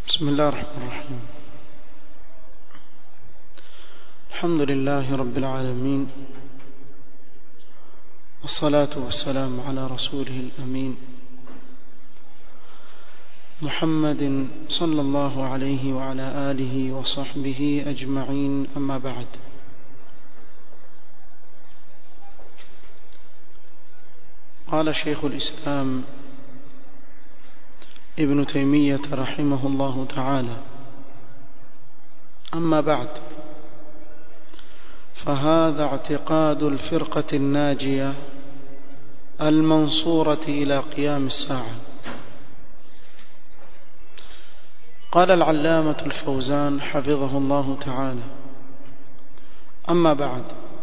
بسم الله الرحمن الرحيم الحمد لله رب العالمين والصلاة والسلام على رسوله الأمين محمد صلى الله عليه وعلى آله وصحبه أجمعين أما بعد قال شيخ الإسلام ابن تيمية رحمه الله تعالى أما بعد فهذا اعتقاد الفرقة الناجية المنصورة إلى قيام الساعة قال العلامة الفوزان حفظه الله تعالى أما بعد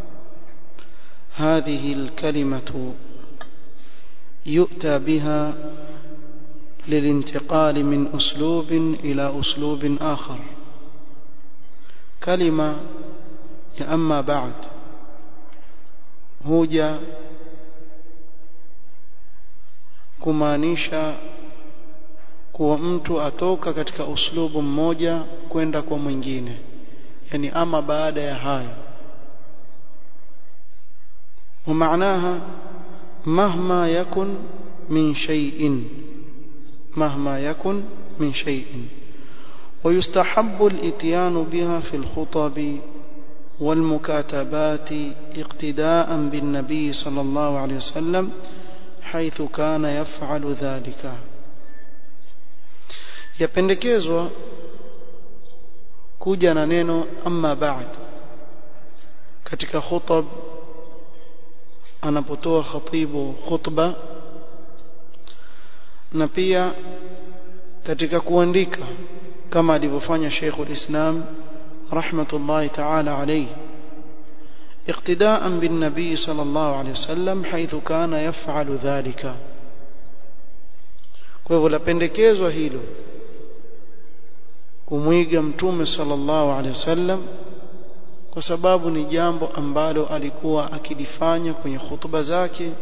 هذه الكلمة يؤتى بها للانتقال من أسلوب إلى أسلوب آخر كلمة يا أما بعد huja kumaanisha kuwa mtu atoka katika uslubu mmoja kwenda kwa mwingine yani ama baada ya hayo ومعناها مهما يكن من شيء مهما يكن من شيء ويستحب الاتيان بها في الخطب والمكاتبات اقتداء بالنبي صلى الله عليه وسلم حيث كان يفعل ذلك yapendekezwa kuja na neno amma ba'd katika khutab anapotoa khatibu khutba na pia katika kuandika kama alivyofanya Sheikhul Islam rahmatullahi ta'ala alayhi اقتداء بالنبي صلى الله عليه وسلم حيث كان يفعل ذلك kwa hivyo lapendekezwa hilo kumwiga mtume sallallahu alaihi wasallam kwa sababu ni jambo ambalo alikuwa akilifanya kwenye hutuba zake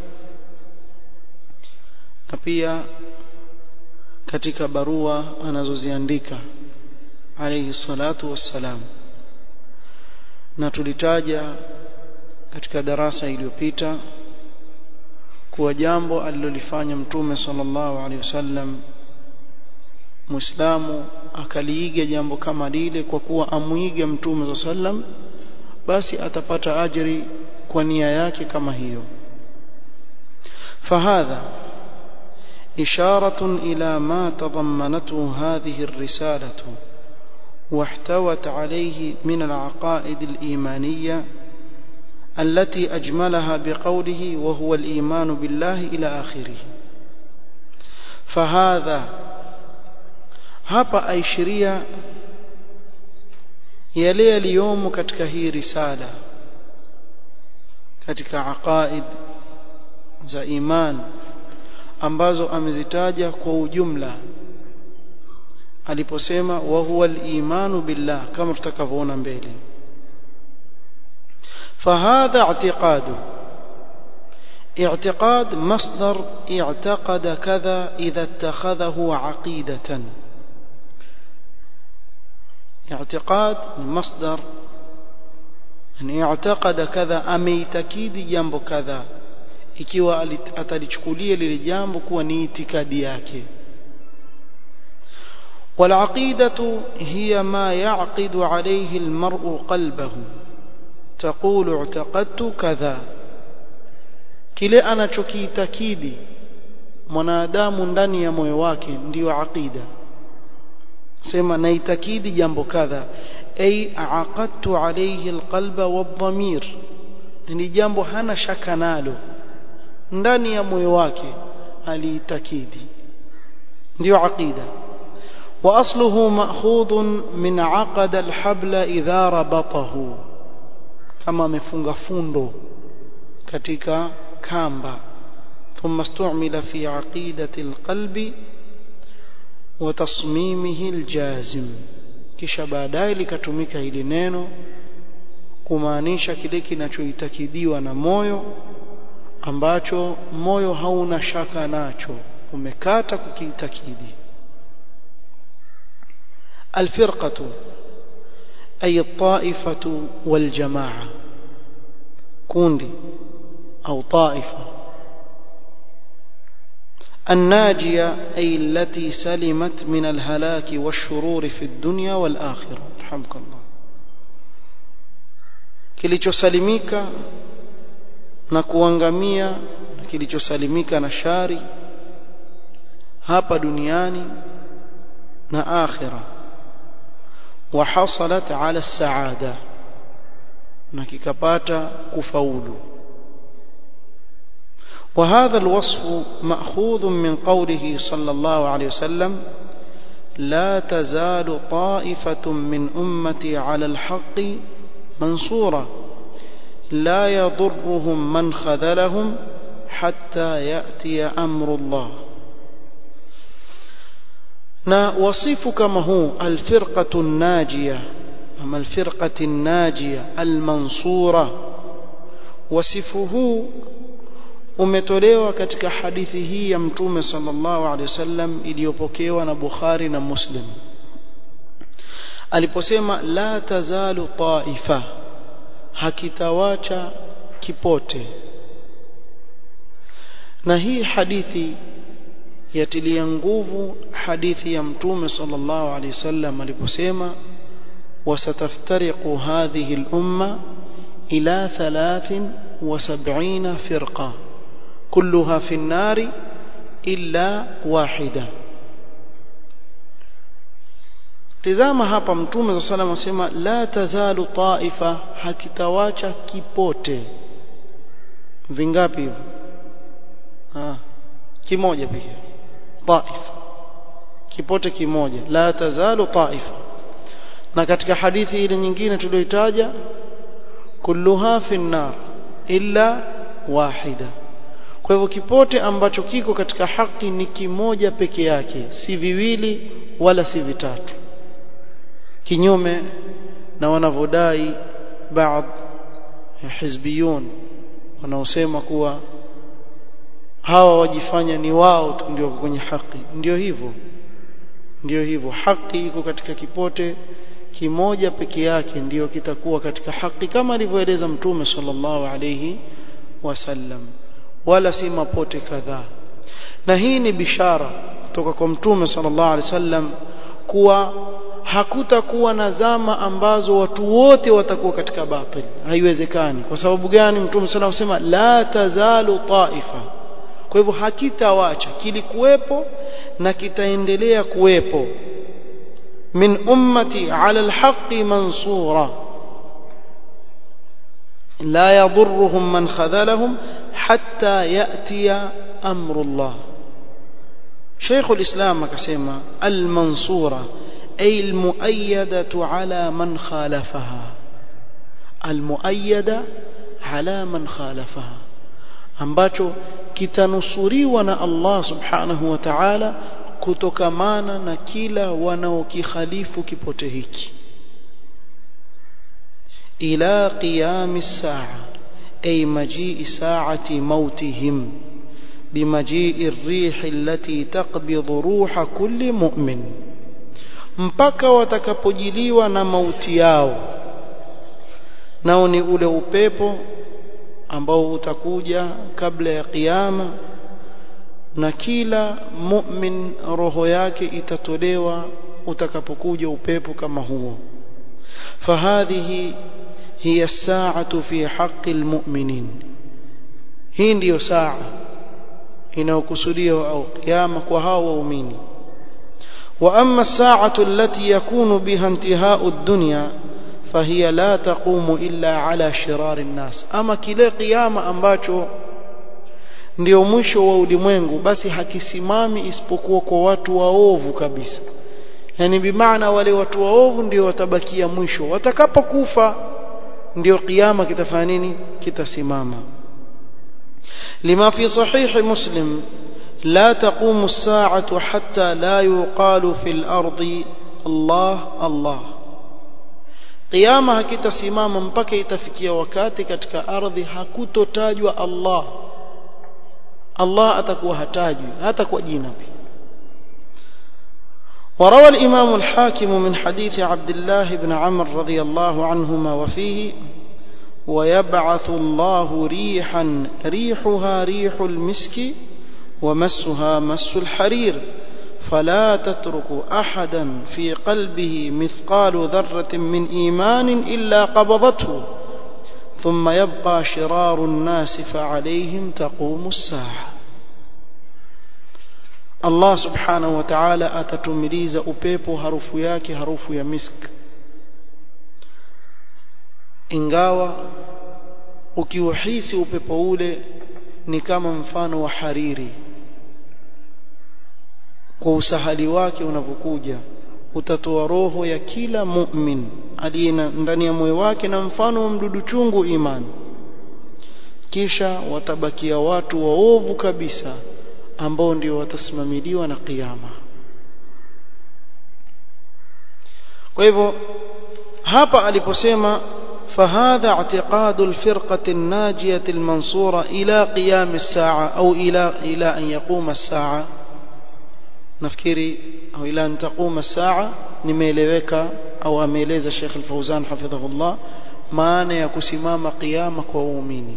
na pia katika barua anazoziandika alayhi salatu wassalam na tulitaja katika darasa iliyopita kuwa jambo alilolifanya mtume sallallahu alaihi wasallam muislamu akaliiga jambo kama lile kwa kuwa amuiga mtume sallam basi atapata ajri kwa nia yake kama hiyo fahadha إشارة إلى ما تضمنته هذه الرسالة واحتوت عليه من العقائد الإيمانية التي أجملها بقوله وهو الإيمان بالله إلى آخره فهذا hapa aishiria yale yaliyomo katika hii risala katika aqaid za iman ambazo amezitaja kwa ujumla aliposema wa huwa al-imanu billah kama tutakavyoona mbele فهذا اعتقاد اعتقاد مصدر اعتقد كذا إذا اتخذه عقيدة اعتقاد مصدر يعني اعتقد كذا أميتكيد جنب كذا ikiwa atalichukulia lile jambo kuwa ni itikadi yake والعقيدة هي ما يعقد عليه المرء قلبه تقول اعتقدت كذا kile anachokiitakidi mwanadamu ndani ya moyo wake ndiyo aqida sema naitakidi jambo kadha ay aqadtu alayhi alqalba wadhamir ni jambo hana shaka nalo ndani ya moyo wake aliitakidi ndio aqida wa asluhu ma'khudun min aqada alhabla idha rabatahu kama amefunga fundo katika kamba ثم استعمل في عقيدة القلب وتصميمه الجازم kisha baadaye likatumika hili neno kumaanisha kile kinachoitakidiwa na moyo ambacho moyo hauna shaka nacho umekata kukiitakidi الفرقة أي الطائفة والجماعة كوندي أو طائفة الناجية أي التي سلمت من الهلاك والشرور في الدنيا والآخرة رحمك الله kilichosalimika na kuangamia na kilichosalimika na shari hapa duniani na akhira وحصلت على السعادة na kikapata kufaulu وهذا الوصف مأخوذ من قوله صلى الله عليه وسلم لا تزال طائفة من أمتي على الحق منصورة لا يضرهم من خذلهم حتى يأتي أمر الله na wasifu kama huu alfirqatu najia ama alfirqati najia almansura wasifu huu umetolewa katika hadithi hii ya mtume sallallahu alaihi wasallam iliyopokewa na Bukhari na Muslim aliposema la tazalu taifa hakitawacha kipote na hii hadithi yatilia nguvu hadithi ya mtume sallallahu alaihi wasallam aliposema wasataftariqu hadhihi al-umma ila 73 firqa kulluha fi an-nar illa wahida tazama hapa mtume sallallahu alaihi wasallam asema la tazalu taifa hakitawacha kipote vingapi hivyo ah kimoja pekee taifa kipote kimoja la tazalu taifa na katika hadithi ile nyingine tuliyoitaja kulluha fi nar illa wahida kwa hivyo kipote ambacho kiko katika haki ni kimoja peke yake si viwili wala si vitatu kinyume na wanavodai baadhi ya hizbiyun wanaosema kuwa hawa wajifanya ni wao tu ndio kwenye haki ndio hivyo ndio hivyo haki iko katika kipote kimoja peke yake ndiyo kitakuwa katika haki kama alivyoeleza mtume sallallahu alayhi wasallam wala si mapote kadhaa na hii ni bishara kutoka kwa mtume sallallahu alayhi wasallam kuwa hakutakuwa na zama ambazo watu wote watakuwa katika batil haiwezekani kwa sababu gani mtume sallallahu alayhi wasallam la tazalu taifa kwa hivyo hakitawacha kilikuwepo na kitaendelea kuwepo min ummati ala alhaqi mansura la yadhurruhum man khadhalahum hatta yatiya amru Allah Sheikh al-Islam akasema al-mansura ay al-muayyadatu ala man khalafaha al-muayyada ala man khalafaha ambacho kitanusuriwa na Allah subhanahu wa ta'ala kutokamana na kila wanaokikhalifu kipote hiki ila qiyam saa ay majii saati mautihim بمجيء الريح التي تقبض روح كل مؤمن mpaka watakapojiliwa na mauti yao nao ni ule upepo ambao utakuja kabla ya kiyama na kila mu'min roho yake itatolewa utakapokuja upepo kama huo fahadhihi hiya saatu fi haqqi almu'minin hii ndiyo saa inayokusudiwa au kiyama kwa hao waumini wa amma as-sa'atu allati yakunu biha intihau ad-dunya fahiya la taqumu illa ala shirari nnas ama kile kiyama ambacho ndio mwisho wa ulimwengu basi hakisimami isipokuwa kwa watu waovu kabisa yani bimaana wale watu waovu ndio watabakia mwisho watakapokufa ndio kiyama kitafanya nini kitasimama lima fi sahih muslim لا تقوم الساعة حتى لا يقال في الأرض الله الله Kiyama hakitasimama mpaka itafikia wakati katika ardhi hakutotajwa Allah. Allah atakuwa hatajwi hata kwa jina pia. وروى الإمام الحاكم من حديث عبد الله بن عمرو رضي الله عنهما وفيه ويبعث الله ريحا ريحها ريح المسك ومسها مس الحرير فلا تترك أحدا في قلبه مثقال ذرة من إيمان إلا قبضته ثم يبقى شرار الناس فعليهم تقوم الساعة Allah subhanahu wa ta'ala atatumiliza upepo harufu yake harufu ya misk ingawa ukiuhisi upepo ule ni kama mfano wa hariri kwa usahali wake unavyokuja utatoa roho ya kila mu'min aliye ndani ya moyo wake na mfano wa mdudu chungu imani kisha watabakia watu waovu kabisa ambao ndio watasimamiliwa na kiyama kwa hivyo hapa aliposema فهذا اعتقاد الفرقة الناجية المنصورة إلى قيام الساعة أو إلى إلى أن يقوم الساعة نفكري أو إلى أن تقوم الساعة nimeeleweka au ameeleza Sheikh Al-Fauzan hafidhahullah maana ya kusimama kiyama kwa waumini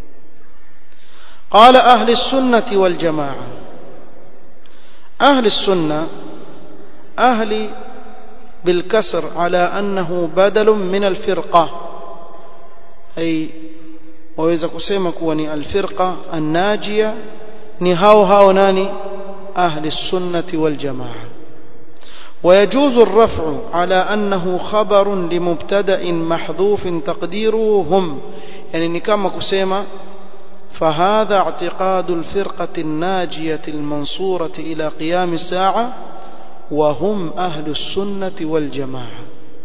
قال أهل السنة والجماعة أهل السنة أهل بالكسر على أنه بدل من الفرقة أي waweza kusema kuwa ni alfirqa annajia ni hao hao nani ahli sunnati wal jamaa ويجوز الرفع على أنه خبر لمبتدأ محذوف تقديره هم يعني ni kama kusema فهذا اعتقاد الفرقة الناجية المنصورة إلى قيام الساعة وهم أهل السنة والجماعة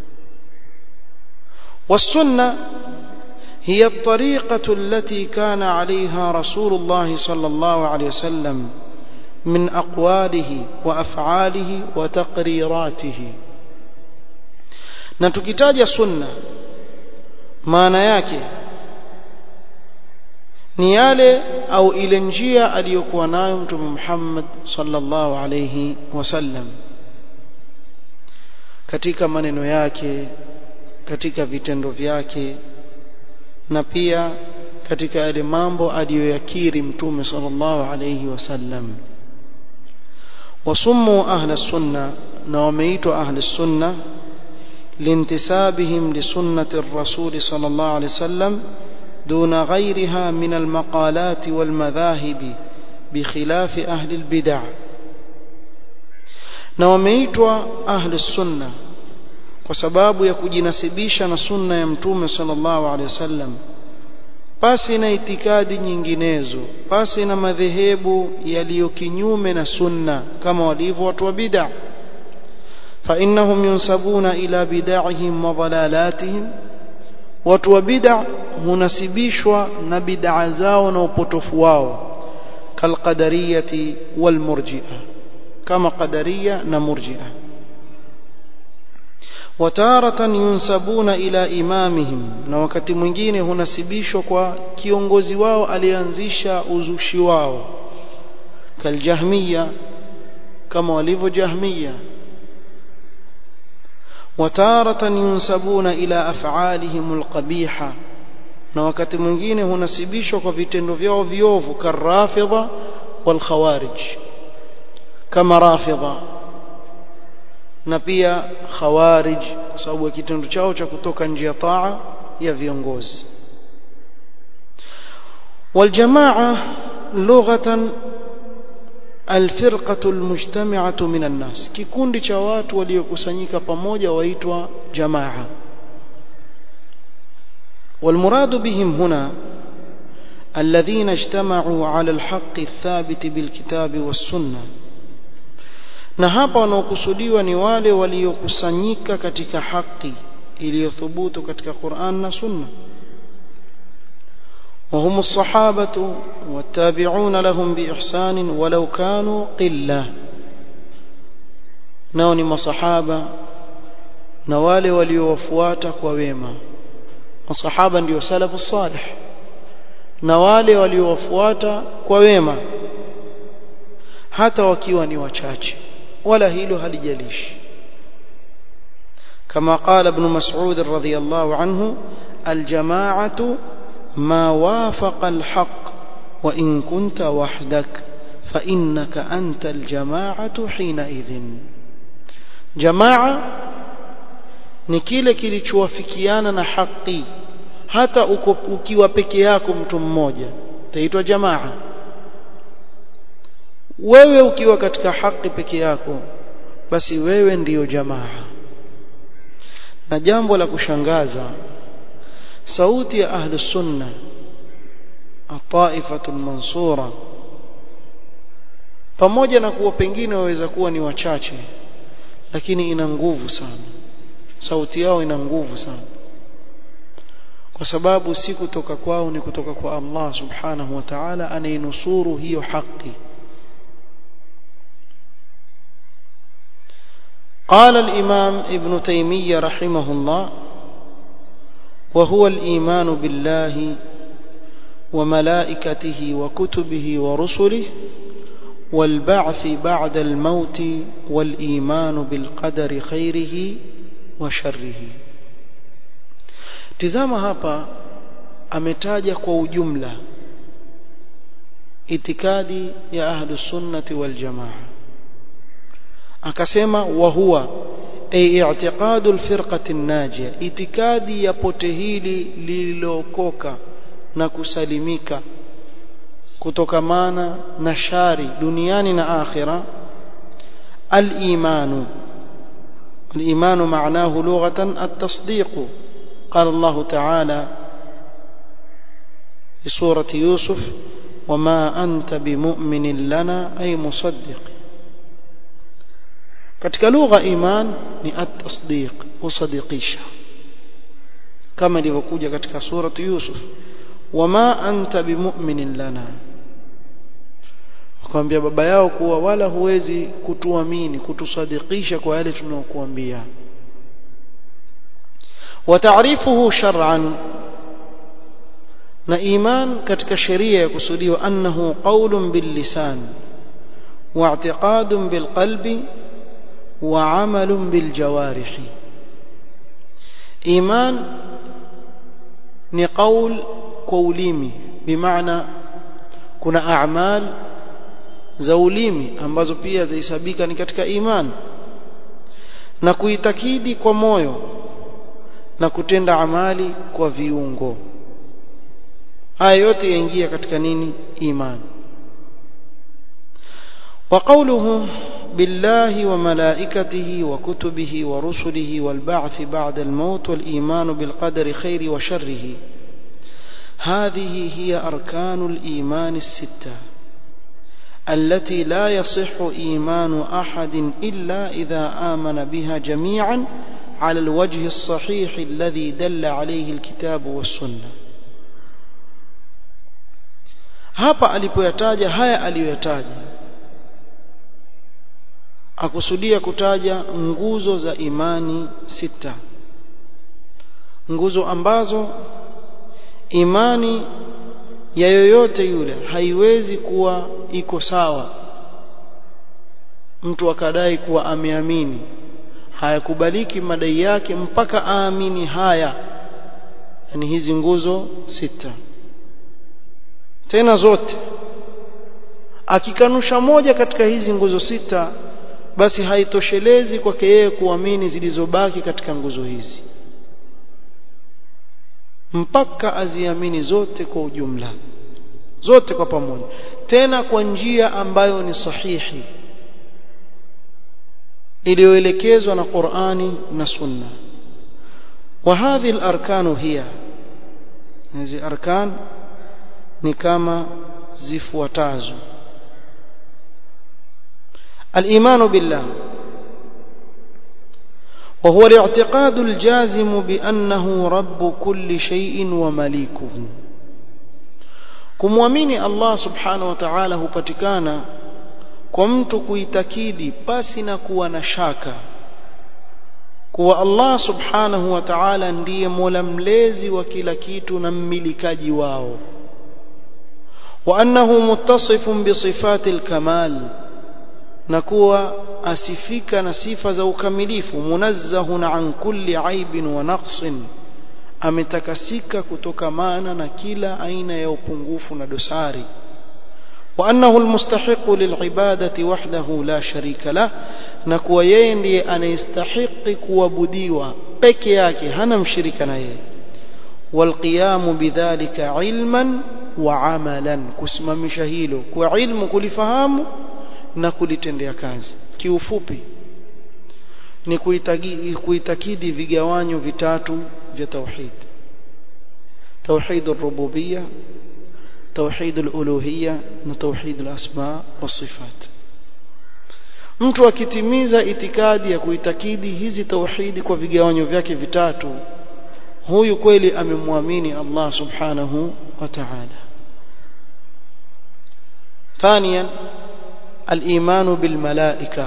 والسنة هي الطريقة التي كان عليها رسول الله صلى الله عليه وسلم من أقواله وأفعاله وتقريراته نتكتاج سنة maana yake ni yale au ile njia aliyokuwa nayo mtume Muhammad sallallahu alayhi wasallam katika maneno yake katika vitendo vyake na pia katika yale mambo aliyoyakiri mtume sallallahu alayhi wasallam wasummu ahla sunna na wameitwa ahli sunna لانتسابهم لسنة الرسول صلى الله عليه وسلم دون غيرها من المقالات والمذاهب بخلاف أهل البدع na wameitwa ahli sunna kwa sababu ya kujinasibisha na sunna ya mtume sallallahu alaihi wasallam pasi na itikadi nyinginezo pasi na madhehebu yaliyo kinyume na sunna kama walivyo watu wa bid'a فإنهم ينسبون إلى بدعهم وضلالاتهم watu wa bid'a hunasibishwa na bid'a zao na upotofu wao kalqadariyati walmurji'a kama qadariya na murji'a watarata yunsabuna ila imamihim na wakati mwingine hunasibishwa kwa kiongozi wao alianzisha uzushi wao kaljahmiya kama walivyo jahmiya وتارة ينسبون إلى أفعالهم القبيحة na wakati mwingine hunasibishwa kwa vitendo vyao viovu karafidha wal khawarij kama rafidha na pia khawarij kwa sababu ya kitendo chao cha kutoka nje ya taa ya viongozi wal jamaa lughatan alfirqatu almujtami'atu minan nas kikundi cha watu waliokusanyika pamoja waitwa jamaa والمراد بهم هنا الذين اجتمعوا على الحق الثابت بالكتاب والسنة na hapa wanaokusudiwa ni wale waliokusanyika katika haki iliyothubutu katika Qur'an na Sunna وهم الصحابة والتابعون لهم بإحسان ولو كانوا قلة نوني مصحابة نوالي وليوفواتك وويما مصحابا ndio salafu salih na wale waliowafuata kwa wema hata wakiwa ni wachache wala hilo halijalishi كما قال ابن مسعود رضي الله عنه الجماعة ما وافق الحق وإن كنت وحدك فإنك أنت الجماعة حينئذ جماعة ni kile kilichowafikiana na haki hata ukiwa peke yako mtu mmoja itaitwa jamaa wewe ukiwa katika haki peke yako basi wewe ndiyo jamaa na jambo la kushangaza sauti ya ahli sunna ataifatul mansura pamoja na kuwa pengine waweza kuwa ni wachache lakini ina nguvu sana sauti yao ina nguvu sana kwa sababu si kutoka kwao ni kutoka kwa Allah subhanahu wa ta'ala anainusuru hiyo haki قال الإمام ابن تيمية رحمه الله وهو الإيمان بالله وملائكته وكتبه ورسله والبعث بعد الموت والإيمان بالقدر خيره وشره tizama hapa ametaja kwa ujumla itikadi ya ahlus sunnati wal jamaa akasema wa huwa ay i'tiqadu al-firqati an-najia itikadi ya pote hili lililokoka na kusalimika kutokamana na shari duniani na akhira al-imanu al-imanu ma'nahu lughatan at-tasdiq قال الله تعالى في سورة يوسف وما أنت بمؤمن لنا أي مصدق katika lugha iman ni at-tasdiq kusadikisha kama ilivyokuja katika surati Yusuf wama anta bimu'minin lana akamwambia baba yao kuwa wala huwezi kutuamini kutusadikisha kwa yale tunayokuambia وتعريفه شرعا na iman katika sheria ya kusudiwa annahu qawlun bil lisan wa i'tiqadun bil qalbi wa 'amalun bil jawarih iman ni qawl kwa ulimi bimaana kuna a'mal za ulimi ambazo pia zahesabika ni katika iman na kuitakidi kwa moyo na kutenda amali kwa viungo haya yote yaingia katika nini imani وقوله بالله وملائكته وكتبه ورسله والبعث بعد الموت والإيمان بالقدر خير وشره هذه هي أركان الإيمان الستة التي لا يصح إيمان أحد إلا إذا آمن بها جميعا على الوجه الصحيح الذي دل عليه الكتاب والسنة hapa alipoyataja haya aliyoyataja akusudia kutaja nguzo za imani sita nguzo ambazo imani ya yoyote yule haiwezi kuwa iko sawa mtu akadai kuwa ameamini hayakubaliki madai yake mpaka aamini haya yani hizi nguzo sita tena zote akikanusha moja katika hizi nguzo sita basi haitoshelezi kwake yeye kuamini zilizobaki katika nguzo hizi mpaka aziamini zote kwa ujumla zote kwa pamoja tena kwa njia ambayo ni sahihi iliyoelekezwa na Qur'ani na Sunna wa hadhi al-arkanu hiya hizi arkan ni kama zifuatazo الإيمان بالله وهو الاعتقاد الجازم بأنه رب كل شيء ومليكه kumwamini Allah subhanahu wa ta'ala hupatikana kwa mtu kuitakidi pasi na kuwa na shaka kuwa Allah subhanahu wa ta'ala ndiye mola mlezi wa kila kitu na mmilikaji wao wa annahu muttasifun bi sifati al-kamal na kuwa asifika na sifa za ukamilifu munazzahun an kulli aibin wa naqsin ametakasika kutokamana na kila aina ya upungufu na dosari وأنه المستحق للعبادة وحده لا شريك له نكوا yeye ndiye anayestahiki kuabudiwa peke yake hana mshirika na yeye والقيام بذلك علما وعملا kusimamisha hilo kwa ilmu kulifahamu na kulitendea kazi kiufupi ni kuitakidi vigawanyo vitatu vya tauhid tauhid ar-rububiyyah توحيد الألوهية وتوحيد الأسماء والصفات mtu akitimiza itikadi ya kuitakidi hizi tauhidi kwa vigawanyo vyake vitatu huyu kweli amemwamini Allah subhanahu wa ta'ala ثانيا الإيمان بالملائكة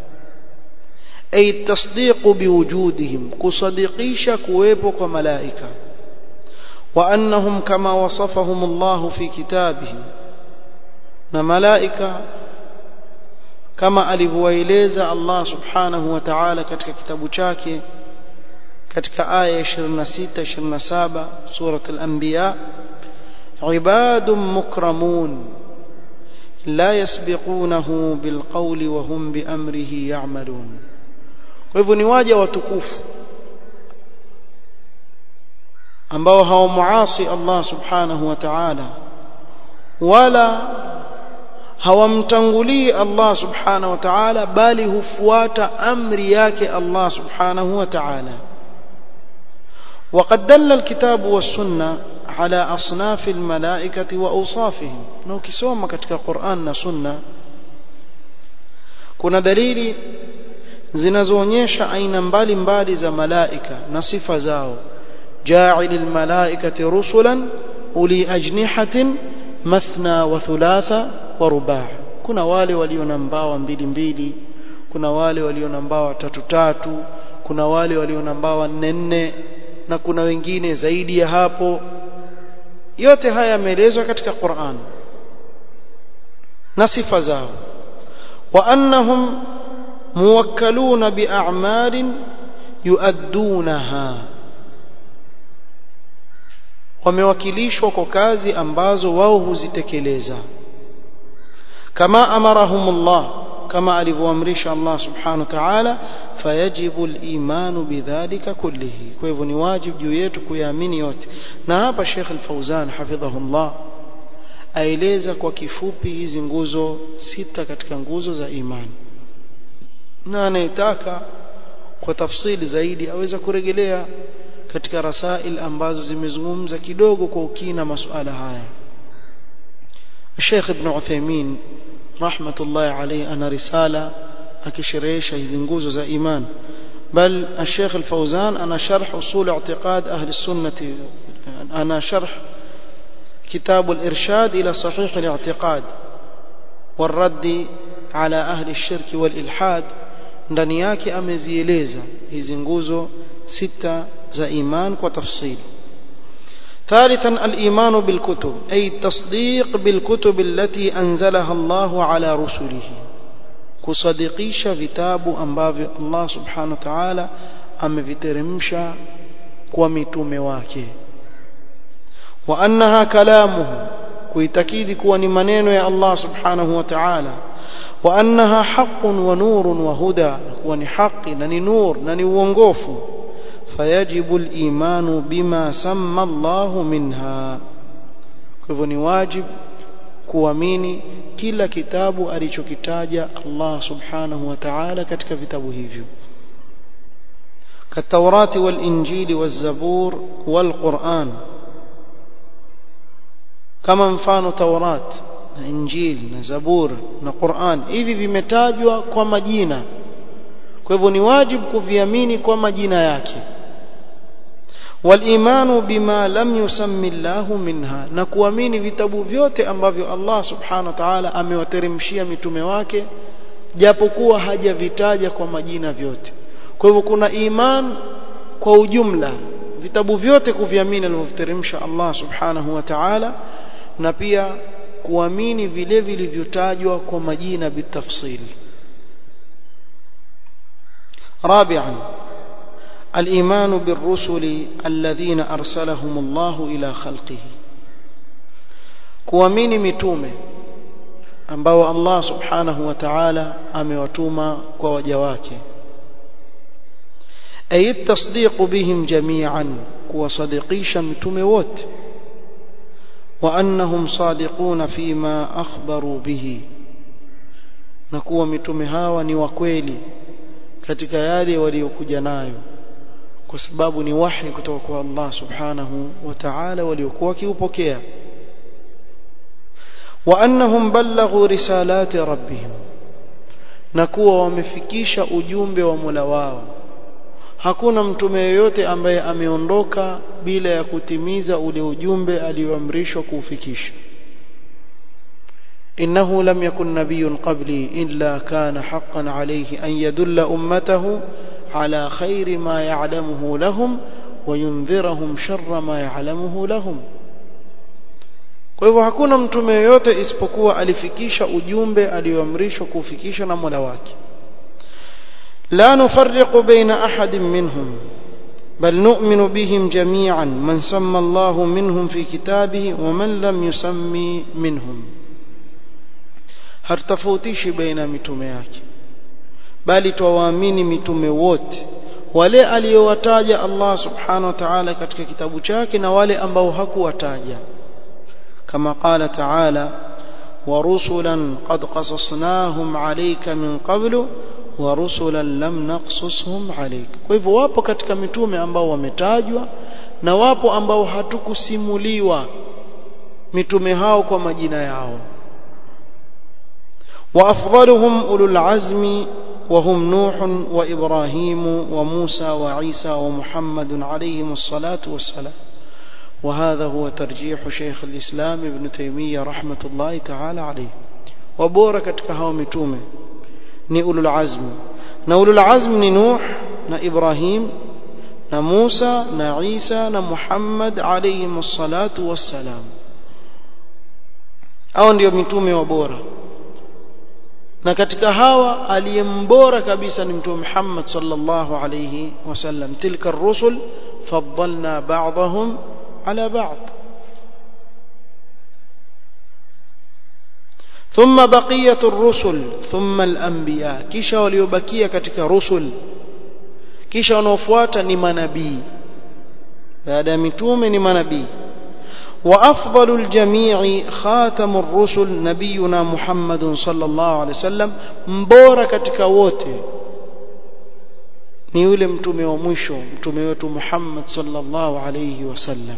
أي التصديق بوجودهم كصديقيش كويبك وملائكة وأنهم كما وصفهم الله في كتابه نملائكة كما alivyoeleza Allah subhanahu wa ta'ala katika kitabu chake katika aya 26 27 surat al-anbiya ibadun mukramun la yasbiqunahu bilqawli wa hum biamrihi ya'malun kwa hivyo ni waja watukufu ambao hawamuasi Allah subhanahu wa ta'ala wala hawamtangulii Allah subhanahu wa ta'ala bali hufuata amri yake Allah subhanahu wa ta'ala وقد دل الكتاب والسنة على أصناف الملائكة وأوصافهم نوكسوما كتك قرآن سنة كنا دليل zinazoonyesha aina mbalimbali za malaika na sifa zao جاعل الملائكة رسلا أولي أجنحة مثنى وثلاثة ورباع kuna wale walio na mbawa mbili mbili kuna wale walio na mbawa tatu tatu kuna wale walio na mbawa nne nne na kuna wengine zaidi ya hapo yote haya yameelezwa katika Qur'an na sifa zao wa annahum muwakkaluna bi'a'malin yuaddunaha wamewakilishwa kwa kazi ambazo wao huzitekeleza kama amarahumullah kama alivyoamrisha Allah subhanahu wa ta'ala fayajibu al-iman bidhalika kullihi kwa hivyo ni wajibu juu yetu kuyaamini yote na hapa Sheikh Al-Fauzan hafidhahullah aeleza kwa kifupi hizi nguzo sita katika nguzo za imani na anayetaka kwa tafsili zaidi aweza kurejelea katika rasail ambazo zimezungumza kidogo kwa ukina masuala haya Sheikh Ibn Uthaymeen rahmatullahi alayhi ana risala akisherehesha hizi nguzo za iman bal الشيخ الفوزان أنا شرح أصول اعتقاد أهل السنة أنا شرح كتاب الإرشاد إلى صحيح الاعتقاد والرد على أهل الشرك والإلحاد ndani yake amezieleza hizi nguzo sita za iman kwa tafsili ثالثا الإيمان بالكتب أي التصديق بالكتب التي أنزلها الله على رسله kusadikisha vitabu ambavyo Allah subhanahu wa ta'ala ameviteremsha kwa mitume wake wa annaha kalamuhu kuitakidi kuwa ni maneno ya Allah subhanahu wa ta'ala wa annaha haqqun wa nurun wa huda kuwa ni haki na ni nur na ni uongofu fayajibu al-imanu bima samma Allah minha kwa hivyo ni wajibu kuamini kila kitabu alichokitaja Allah subhanahu wa ta'ala katika vitabu hivyo كالتوراة والإنجيل والزبور والقرآن كما mfano Taurat na Injil na Zabur na Qur'an hivi vimetajwa kwa majina kwa hivyo ni wajibu kuviamini kwa majina yake والإيمان بما لم يسمي الله منها na kuamini vitabu vyote ambavyo Allah subhanahu wa ta'ala amewateremshia mitume wake japokuwa hajavitaja kwa majina vyote kwa hivyo kuna iman kwa ujumla vitabu vyote kuviamini alivyoteremsha Allah subhanahu wa ta'ala na pia kuamini vile vilivyotajwa kwa majina bitafsili رابعا الإيمان بالرسل الذين أرسلهم الله إلى خلقه kuamini mitume ambao Allah subhanahu wa ta'ala amewatuma kwa waja wake ay tasdiqu bihim jami'an kuwasadikisha mitume wote wa annahum sadiquna fima akhbaru bihi na kuwa mitume hawa ni wa kweli katika yale waliokuja nayo kwa sababu ni wahi kutoka kwa Allah subhanahu wa ta'ala waliokuwa kiupokea wa annahum ballaghu risalati rabbihim na kuwa wamefikisha ujumbe wa Mola wao hakuna mtume yoyote ambaye ameondoka bila ya kutimiza ule ujumbe alioamrishwa kuufikisha إنه لم يكن نبي قبلي إلا كان حقا عليه أن يدل أمته على خير ما يعلمه لهم وينذرهم شر ما يعلمه لهم kwa hivyo hakuna mtume yoyote isipokuwa alifikisha ujumbe alioamrishwa kuufikisha na Mola wake la nufarriqu baina ahadin minhum bal nu'minu bihim jami'an man samma Allahu minhum fi kitabihi wa man lam yusammi minhum hatutofautishi baina ya mitume yake bali twawaamini mitume wote wale aliyowataja Allah subhanahu wa ta'ala katika kitabu chake na wale ambao hakuwataja kama qala ta'ala ورسلا قد قصصناهم عليك من قبل ورسلا لم نقصصهم عليك kwa hivyo wapo katika mitume ambao wametajwa na wapo ambao hatukusimuliwa mitume hao kwa majina yao وأفضلهم أولو العزم وهم نوح وإبراهيم وموسى وعيسى ومحمد عليهم الصلاة والسلام وهذا هو ترجيح شيخ الإسلام ابن تيمية رحمة الله تعالى عليه وبوركت كهو متومة ni ulul azm na ulul azm ni nuh na ibrahim na musa na isa na muhammad alayhim salatu wassalam hao ndio mitume wa bora na katika hawa aliyembora kabisa ni mtume Muhammad sallallahu alayhi wasallam tilka ar-rusul faddalna ba'dahum ala ba'd ثم بقية الرسل ثم الأنبياء kisha waliobakia katika rusul kisha wanaofuata ni manabii baada ya mitume ni manabii وأفضل الجميع خاتم الرسل نبينا محمد صلى الله عليه وسلم mbora katika wote ni yule mtume wa mwisho mtume wetu Muhammad sallallahu alayhi wasallam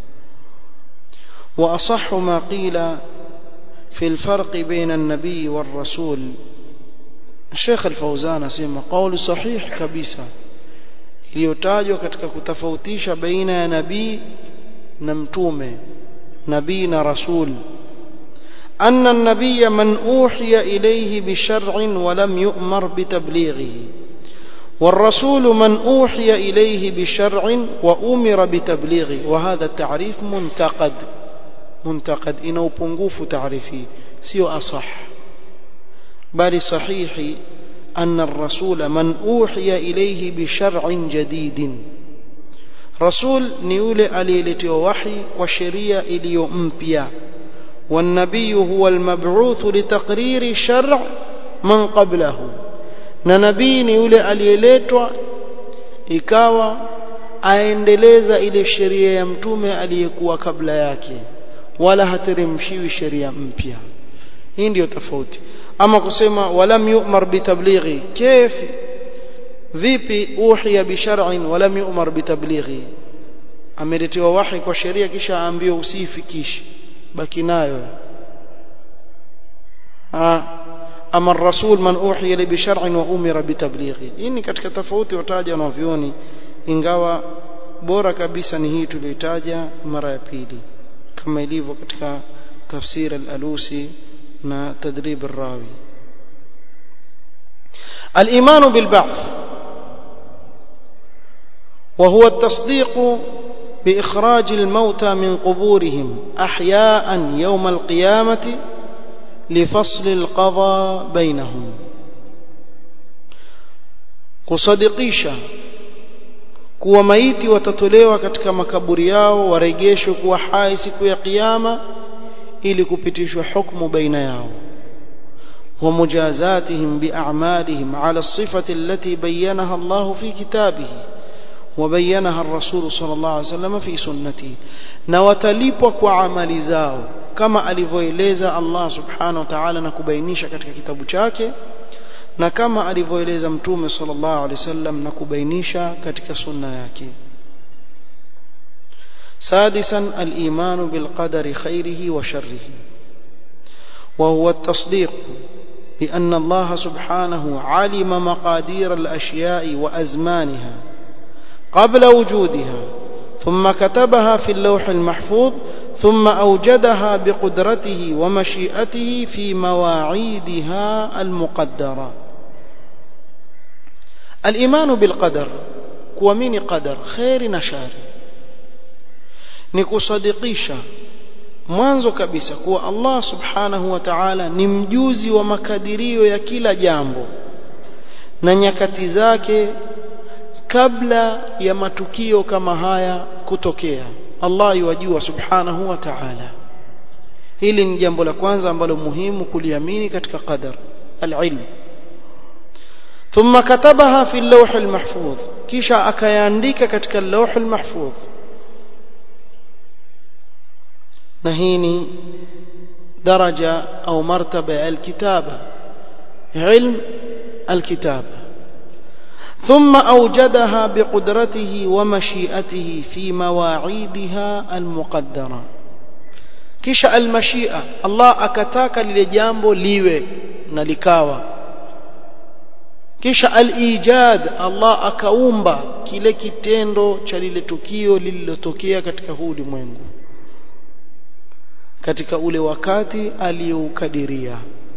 وأصح ما قيل في الفرق بين النبي والرسول الشيخ الفوزان اسمع قول صحيح kabisa iliyotajwa katika kutofautisha baina ya nabii na mtume nabii na rasul أن النبي من أوحي إليه بشرع ولم يؤمر بتبليغه والرسول من أوحي إليه بشرع وأمر بتبليغه وهذا التعريف منتقد منتقد إنه بنقوف تعريفي سيو أصح بل صحيح أن الرسول من أوحي إليه بشرع جديد رسول نيولي أليلتي وحي وشريع إليو أمبيا والنبي هو المبعوث لتقرير شرع من قبله na nabii ni yule aliyeletwa ikawa aendeleza ile sheria ya mtume aliyekuwa kabla yake wala hateremshiwi sheria mpya hii ndiyo tofauti ama kusema walam yu'mar bitablighi kaifi vipi uhiya bishar'in walam yu'mar bitablighi ameletewa wahi kwa sheria kisha aambiwa usiifikishe baki nayo ama الرسول من أوحي إليه بشرع وأمر بتبليغه ini katika tofauti wataja wanavyoni ingawa bora kabisa ni hii tuliyotaja mara ya pili kama ilivyo katika tafsir al-alusi na tadrib ar-rawi al-iman bil-ba'th وهو التصديق بإخراج الموتى من قبورهم أحياء يوم القيامة لفصل القضاء بينهم kusadikisha kuwa maiti watatolewa katika makaburi yao warejeshwe kuwa hai siku ya kiyama ili kupitishwa hukumu baina yao ومجازاتهم بأعمالهم على الصفة التي بينها الله في كتابه وبينها الرسول صلى الله عليه وسلم في سنته نوتلipwa kwa amali zao kama alivyoeleza Allah subhanahu wa ta'ala na kubainisha katika kitabu chake na kama alivyoeleza mtume sallallahu alaihi wasallam na kubainisha katika sunna yake سادسا الإيمان بالقدر خيره وشره وهو التصديق بأن الله سبحانه علم مقادير الأشياء وأزمانها قبل وجودها ثم كتبها في اللوح المحفوظ ثم أوجدها بقدرته ومشيئته في مواعيدها المقدرة الإيمان بالقدر كومين قدر خير نشار نكصدقيشا mwanzo kabisa kuwa Allah subhanahu wa ta'ala ni mjuzi wa makadirio ya kila jambo na nyakati zake kabla ya matukio kama haya kutokea Allah yajua subhanahu wa ta'ala hili ni jambo la kwanza ambalo muhimu kuliamini katika qadar al-ilm thumma katabaha fi al-lawh al-mahfuz kisha akayaandika katika al-lawh al-mahfuz na hii ni daraja au martaba ya alkitaba ilm alkitaba ثم أوجدها بقدرته ومشيئته في مواعيدها المقدرة kisha almashia Allah akataka lile jambo liwe na likawa kisha alijad Allah akaumba kile kitendo cha lile tukio lililotokea katika huu ulimwengu katika ule wakati aliyoukadiria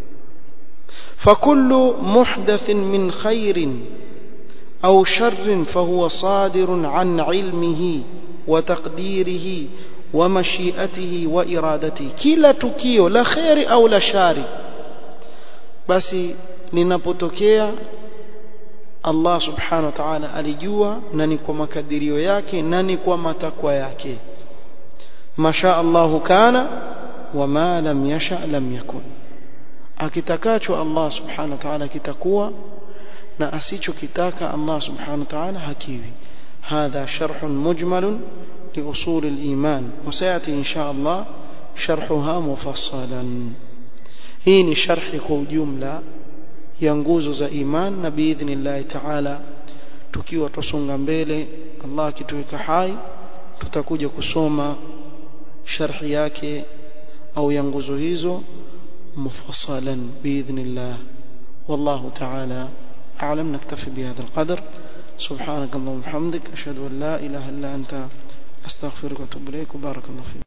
fakullu muhdathin min khairin au sharrin fahuwa sadirun an ilmihi wa taqdirihi wa mashiatihi wa iradatihi kila tukio la khairi au la shari basi linapotokea Allah subhanahu wa ta'ala alijua na ni kwa makadirio yake na ni kwa matakwa yake masha Allahu kana wama lam yasha lam yakun akitakacho Allah subhanahu wa ta'ala kitakuwa na asichokitaka Allah subhanahu wa ta'ala hakiwi هذا شرح مجمل لأصول الإيمان وسيأتي إن شاء الله شرحها مفصلا هي شرح جملة ينجوز za iman na biidhnillah ta'ala tukiwa tusonga mbele Allah akituweka hai tutakuja kusoma sharhi yake au ya nguzo hizo mufassalan biidhnillah wallahu ta'ala a'lam naktafi bihadha alqadr سبحانك اللهم وبحمدك أشهد أن لا إله إلا أنت أستغفرك وأتوب إليك وبارك الله فيك